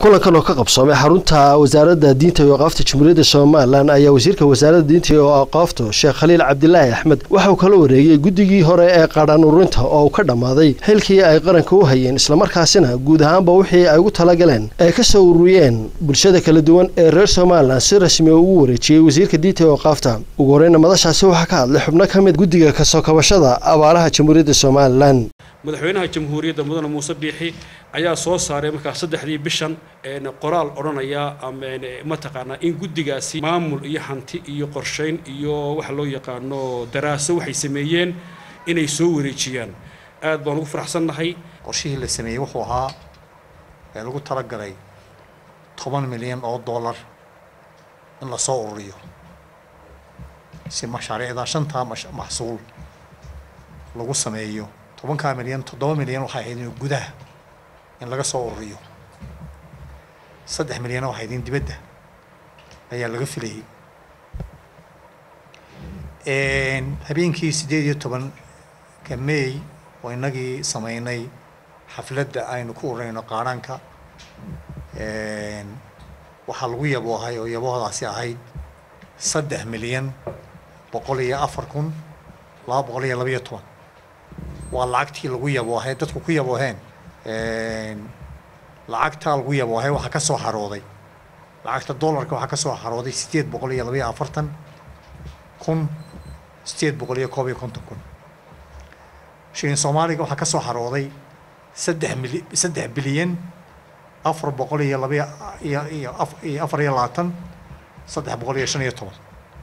kulankan oo ka qabsoomay xarunta wasaaradda diinta iyo aqaafta jamhuuriyadda somalilan ayaa wasiirka wasaaradda diinta iyo aqaafta sheekh khaliil cabdilaahi axmed waxa uu kala wareegay guddigii hore ee qaadhaan ururinta oo uu ka dhammaaday xilkii ay qaranka u hayeen islamarkaasina guud ahaanba wixii ay ugu talagaleen ay ka soo ururiyeen bulshada kala duwan ee reer somalilan si rasmi oo ugu wareejiyey wasiirka diinta iyo aqaafta ugu horeyna madashaasi waxaa ka hadlay xubno ka mid guddiga kasoo kabashada abaaraha jamhuuriyadda somalilan madaxweynaha jamhuuriyadda mudane muuse biixi ayaa soo saaray markaa saddexdii bishan qoraal odhanaya mataqaanaa in guddigaasi maamul iyo hanti iyo qorshayn iyo waxa loo yaqaano daraaso waxay sameeyeen inay soo wareejiyaan aad baan ugu faraxsannahay qorshihii la sameeyey wuxuu ahaa ee lagu talagalay toban milyan oo dollar in lasoo ururiyo si mashaariicda shantaa maxsuul lagu sameeyo tobankaa milyan toddoba milyan waxay ahayd in gudaha in laga soo ururiyo saddex milyan waxay ahayd in dibadda ayaa laga filayay habeenkii siddeed iyo tobanka may oo inagii sameynay xafladda aynu ku ururayno qaadhaanka waxaa lagu yaboohay oo yaboohdaasi ahayd saddex milyan boqol iyo afar kun laba boqol iyo labaiyo toban waa lacagtii lagu yaboohay dadku ku yabooheen lacagtaa lagu yaboohay waxaa ka soo harooday lacagta dollarka waxaa ka soo harooday siddeed boqol iyo labaiyo afartan kun siddeed boqol iyo koob iyo konton kun shilin soomaaliga waxaa ka soo harooday saddex mili saddex bilyan afar boqol iyo labaiyo iyo iyo iyo afar iyo labaatan saddex boqol iyo shan iyo toban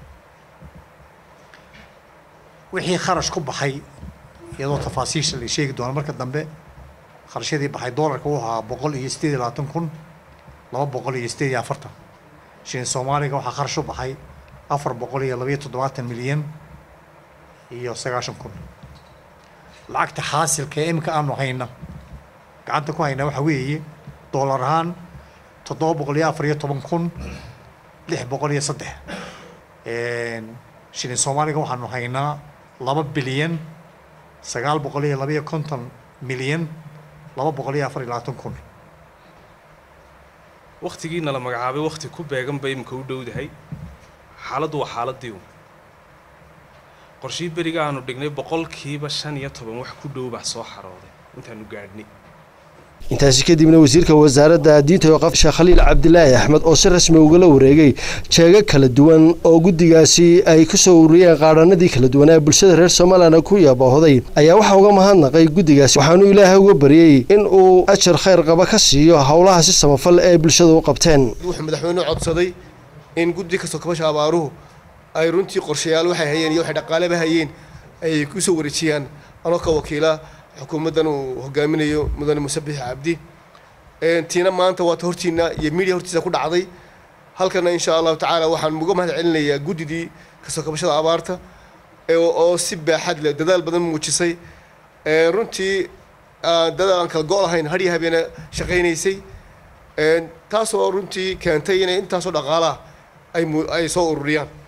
wixii kharash ku baxay iyadoo tafaasiisha la sheegi doono marka dambe kharashyadii baxay dollarka wuxuu ahaa boqol iyo siddeed iyo labaatan kun laba boqol iyo siddeed iyo afartan shilin soomaaliga waxaa kharash u baxay afar boqol iyo labaiyo toddobaatan milyan iyo sagaashan kun lacagta xaasilka ee imika aanu hayna gacanta ku hayna waxa weeye dollar ahaan toddoba boqol iyo afar iyo toban kun lix boqol iyo saddex shilin soomaaliga waxaanu haynaa laba bilyan sagaal boqol iyo labaiyo konton milyan laba boqol iyo afar iyo labaatan kun wakhtigiina la magacaabay wakhti ku beegan bay imika u dhowdahay xaaladdu waa xaaladii un qorshihii beriga aanu dhignay boqolkiiba shan iyo toban wax ku dhow baa soo xarooday intaanu gaadhnay intaasi kadibna wasiirka wasaaradda diinta iyo aqaafta sheekh khaliil cabdilaahi axmed oo si rasmi ugala wareegay jeego kala duwan oo guddigaasi ay ku soo ururiyeen qaadhanadii kala duwan ee bulshada reer somalilan ku yaboohday ayaa waxaa uga mahadnaqay guddigaasi waxaanu ilaahay uga baryey in uu ajar khayr qaba ka siiyo howlaha si samafal ee bulshada u qabteen wuxuu madaxweynuhu codsaday in guddi kastoo kabasha abaaruhu ay runtii qorshayaal waxay hayeen iyo waxay dhaqaaleba hayeen ay ku soo wareejiyaan anoo ka wakiila xukuumaddan uu hogaaminayo mudane musabix cabdi tiina maanta waata hortiina iyo midia hortiisa ku dhacday halkana insha allahu tacaala waxaan uga mahad celinayaa guddidii kasoo kabashada abaarta oo si baaxad leh dadaal badan muujisay runtii dadaal aan kala go' lahayn hadhiya habeena shaqaynaysay taasoo runtii keentay inay intaasoo dhaqaalaha ay ay soo ururiyaan